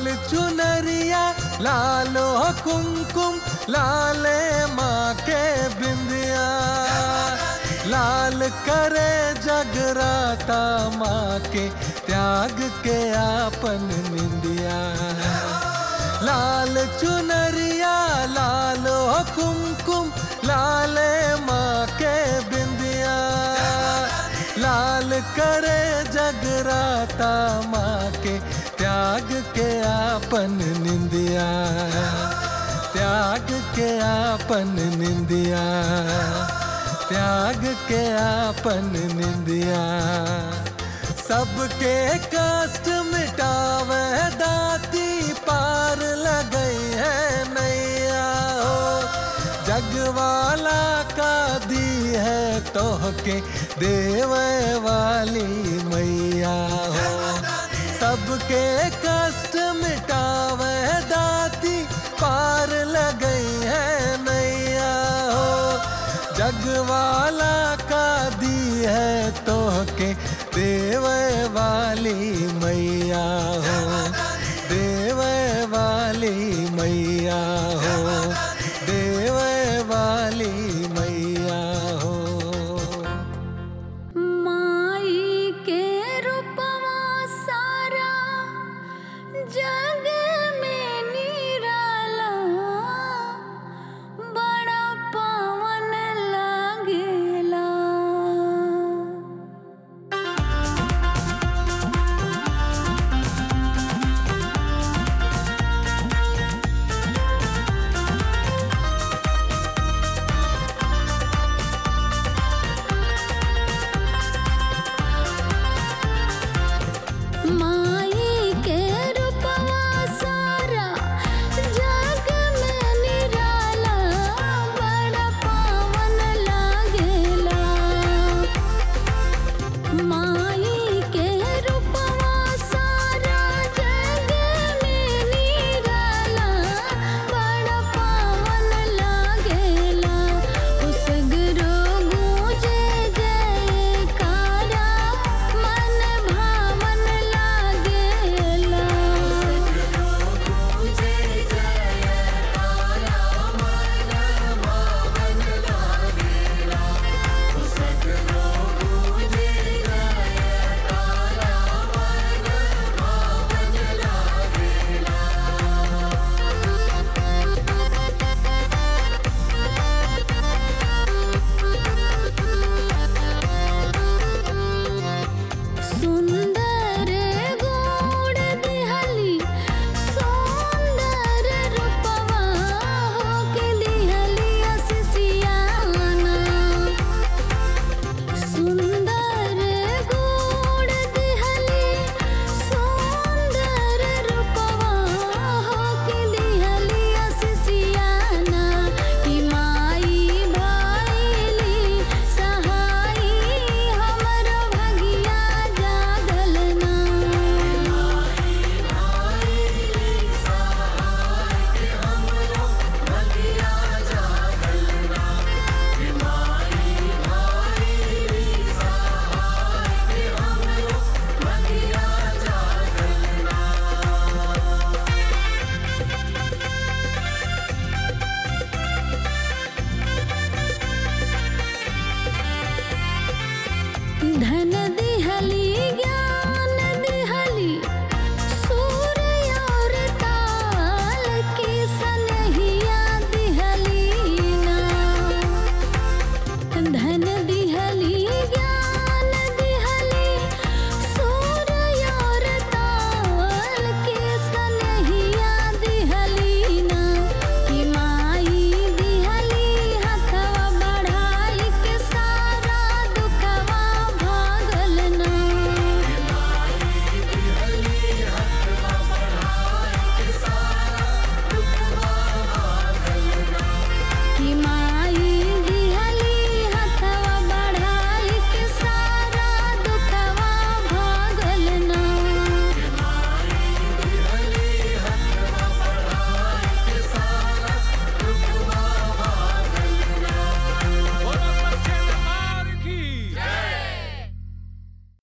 लाल चुनरिया लालो कुमकुम लाले माँ के बिंदिया लाल करे जगराता माँ के त्याग के आपन निंदिया लाल चुनरिया लालो कुमकुम लाले माँ के बिंदिया लाल करे जगराता माँ के त्याग के आपन निंदिया त्याग के आपन निंदिया त्याग के आपन निंदिया सबके कष्ट मिटावे दाती पार लगई है नैया हो जगवाला का दी है तोहके देवे वाली मैया हो सबके कष्ट मिटावे दाती पार लगई है नैया हो जगवाला का दी है तोहके देवे वाली मैया हो देवे वाली मैया हो देवे वाली मैया हो माई के रूपवा सारा जग